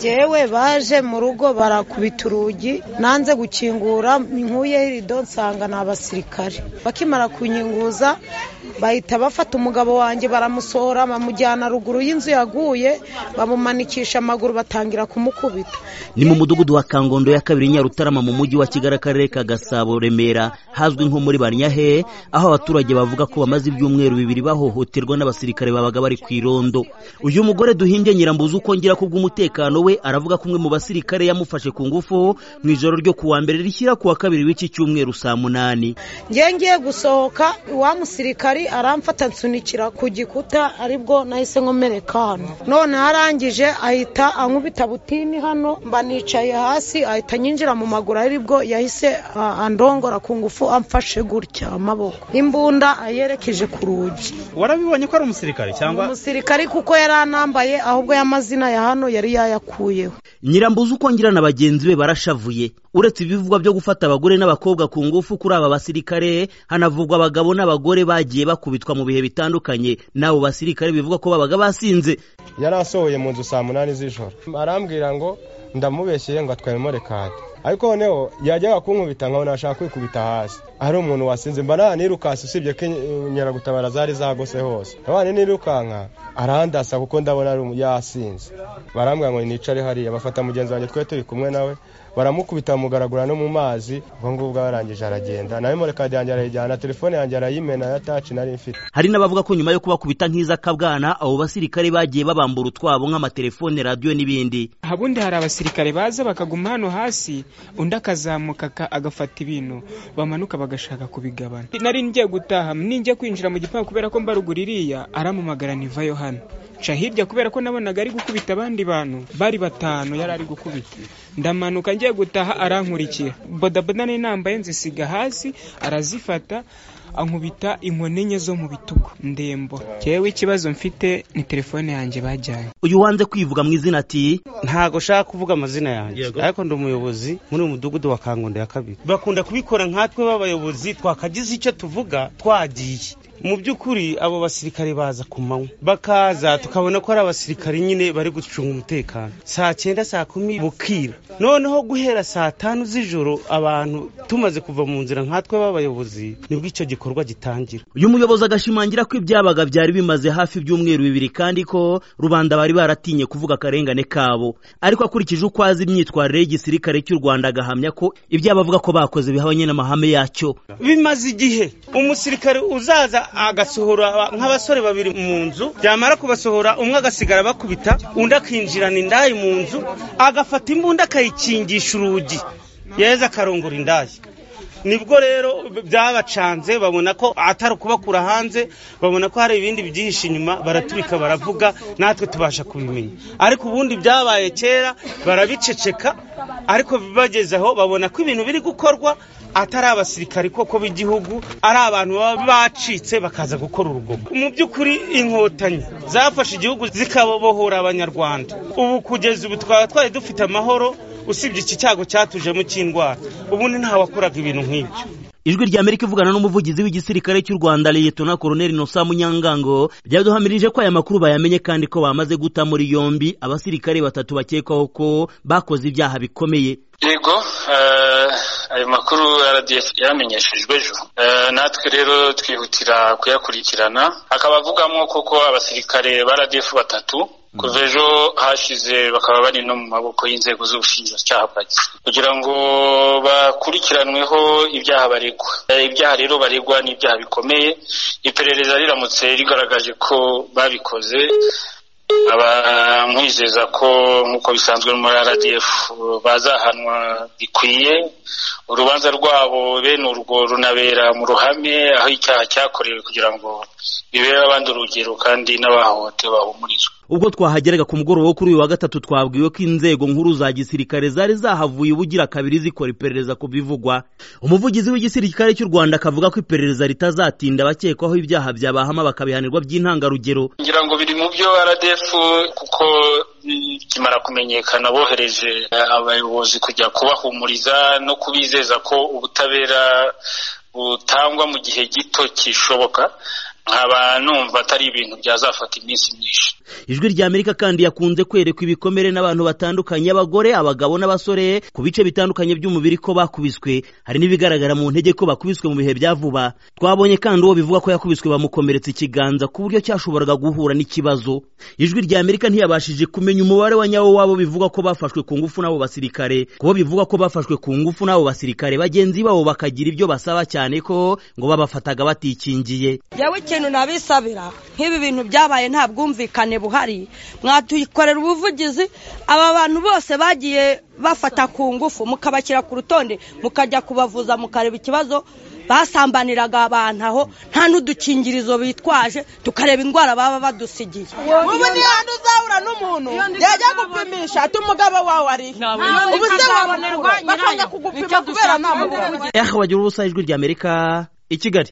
jyewe baje mu rugo barakubita urugi nanze gukingura nkuyeho irido nsanga ni abasirikare bakimara kunkinguza bahita bafata umugabo wanjye baramusohora bamujyana ruguru y'inzu yaguye bamumanikisha amaguru batangira kumukubita ni mu mudugudu wa kangondo ya kabiri nyarutarama mu mujyi wa kigali akarere ka gasabo remera hazwi nko muri banyahe aho abaturage bavuga ko bamaze ibyumweru bibiri bahohoterwa n'abasirikare babaga bari ku irondo uyu mugore duhimbye nyirambuzi uko ngira ku bw'umutekano we aravuga ko umwe mu basirikare yamufashe ku ngufu mu ijoro ryo kuwa mbere rishyira kuwa kabiri w'iki cyumweru saa munani ngiye ngiye gusohoka wa musirikari aramfata nsunikira ku gikuta aribwo nahise nkomereka hano none arangije ahita ankubita butini hano mba nicaye hasi ahita nyinjira mu maguru aribwo yahise ah, andongora ku ngufu amfashe gutya amaboko imbunda ayerekeje ku rugi warabibonye ko ari umusirikare cyangwa umusirikari kuko yari anambaye ahubwo y'amazina ya hano yari yayakuyeho nyirambuzi uko ngira na bagenzi be barashavuye uretse ibivugwa byo gufata abagore n'abakobwa ku ngufu kuri aba basirikare hanavugwa abagabo n'abagore bagiye bakubitwa mu bihe bitandukanye n'abo basirikare bivuga ko babaga basinze yari asohoye mu nzu saa munani z'ijoro arambwira ngo ndamubeshyeye ngo atwaye morekade ariko noneho yajyaga kunkubita nkabona ashaka kwikubita hasi ari umuntu wasinze mba nta nirukasi usibye ko inkeragutabara zari zagose hose abana nirukanka arandasa kuko ndabona ari yasinze barambwira ngo nicare hariya bafata mugenzi wanjye twe turi kumwe nawe baramukubita bamugaragura no mu mazi ubwo ngubwo barangije aragenda nawe morekade yanjye arayijyana telefone yanjye arayimena ya taci nari mfite hari n'abavuga ko nyuma yo kubakubita nk'iza kabwana abo basirikare bagiye babambura utwabo nk'amatelefone radiyo n'ibindi habundi hari abasirikare baza bakaguma hano hasi undi akazamuka aka- agafata ibintu bamanuka bagashaka kubigabana nari ngiye gutaha ninjya kwinjira mu gipangu kubera ko mbarugura iriya aramumagara ntivayo hano nca hirya kubera ko nabonaga ari gukubita abandi bantu bari batanu yari ari gukubita ndamanuka ngiye gutaha arankurikira bodaboda nari nambaye nzisiga hasi arazifata ankubita inkoni enye zo mu bitugu ndembo jyewe ikibazo mfite ni telefone yanjye bajyanye uyu wanze kwivuga mu izina ati ntago nshaka kuvuga amazina yanjye Yego. ariko ndi umuyobozi muri uyu mudugudu wa kangondo ya kabiri bakunda kubikora nkatwe b'abayobozi twakagize icyo tuvuga twagiye mu by'ukuri abo basirikare baza ku manywa bakaza tukabona ko ari abasirikare nyine bari gucunga umutekano saa cyenda saa kumi bukira noneho guhera saa tanu z'ijoro abantu tumaze kuva mu nzira nkatwe b'abayobozi nibwo icyo gikorwa gitangira uyu muyobozi agashimangira ko ibyabaga byari bimaze hafi ibyumweru bibiri kandi ko rubanda bari baratinye kuvuga akarengane kabo ariko akurikije uko azi imyitwarire y'igisirikare cy'u rwanda agahamya ko ibyabo avuga ko bakoze bihabanye n'amahame yacyo bimaze igihe umusirikare uzaza agasohora aba- nk'abasore babiri mu nzu byamara kubasohora umwe agasigara bakubita undi akinjirana indaya mu nzu agafata imbunda akayikingisha urugi yeza akarongora indaya nibwo rero byabacanze babona ko atari ukubakura hanze babona ko hari ibindi byihishe inyuma baraturika baravuga natwe tubasha kubimenya ariko ubundi byabaye kera barabiceceka ariko bageze aho babona ko ibintu biri gukorwa atari abasirikari koko b'igihugu ari abantu baba bacitse bakaza gukora urugomo mu by'ukuri inkotanyi zafashe igihugu zikabobohora abanyarwanda ubu kugeza ubu twaba twari dufite amahoro usibye iki cyago cyatujemo cy'indwara ubundi ntawakoraga ibintu nk'ibyo ijwi rya amerika ivugana n'umuvugizi w'igisirikare cy'u rwanda liyetona koroneli nosa munyangango byaduhamirije ko aya makuru bayamenye kandi ko bamaze guta muri yombi abasirikare batatu bakekwaho ko bakoze ibyaha bikomeye yego eh, ayo makuru RDF yaramenyeshejwe ejo Eh, natwe rero twihutira kuyakurikirana akaba avugamo koko abasirikare ba RDF batatu kuva ejo hashize bakaba bari no mu maboko y'inzego z'ubushinjacyaha bwa gisirikare kugira ngo bakurikiranweho ibyaha baregwa Eh, ibyaha rero baregwa ni ibyaha bikomeye iperereza riramutse rigaragaje ko babikoze aba mwizeza ko nk'uko bisanzwe muri RDF bazahanwa bikwiye urubanza rwabo bene urwo runabera mu ruhame aho icyaha cyakorewe kugira ngo bibere abandi urugero kandi n'abahohotewe bahumurizwe ubwo twahageraga ku mugoroba wo kuri uyu wa gatatu twabwiwe ko inzego nkuru za gisirikare zari zahavuye ubugira kabiri zikora iperereza ku bivugwa umuvugizi w'igisirikare cy'u rwanda akavuga ko iperereza ritazatinda abakekwaho ibyaha byabahama bakabihanirwa by'intangarugero ngira ngo biri mu byo RDF kuko bikimara kumenyekana bohereje eh, abayobozi kujya kubahumuriza no kubizeza ko ubutabera butangwa mu gihe gito kishoboka nkaba numva atari ibintu byazafata iminsi myinshi ijwi rya amerika kandi yakunze kwerekwa ibikomere n'abantu batandukanye abagore abagabo n'abasore ku bice bitandukanye by'umubiri ko bakubiswe hari n'ibigaragara mu ntege ko bakubiswe mu bihe bya vuba twabonye kandi uwo bivuga ko yakubiswe bamukomeretsa ikiganza ku buryo cyashoboraga guhura n'ikibazo ijwi rya amerika ntiyabashije kumenya umubare wa nyawo wabo bivuga ko bafashwe ku ngufu n'abo basirikare kubo bivuga ko bafashwe ku ngufu n'abo basirikare bagenzi babo bakagira ibyo basaba cyane ko ngo babafataga batikingiye yewe ikintu nabisabira nk'ibi bintu byabaye nta bwumvikane buhari mwatukorera ubuvugizi aba bantu bose bagiye bafata ku ngufu mukabashyira ku rutonde mukajya kubavuza mukareba ikibazo basambaniraga abantu aho nta n'udukingirizo bitwaje tukareba indwara baba badusigiye ubu niyo hantu uzahura n'umuntu yajya gupimisha ati umugabo wawe ari ubu se wabona bakanga kugupima kubera nta mugabo eh wagira ubusa ijwi rya amerika i kigali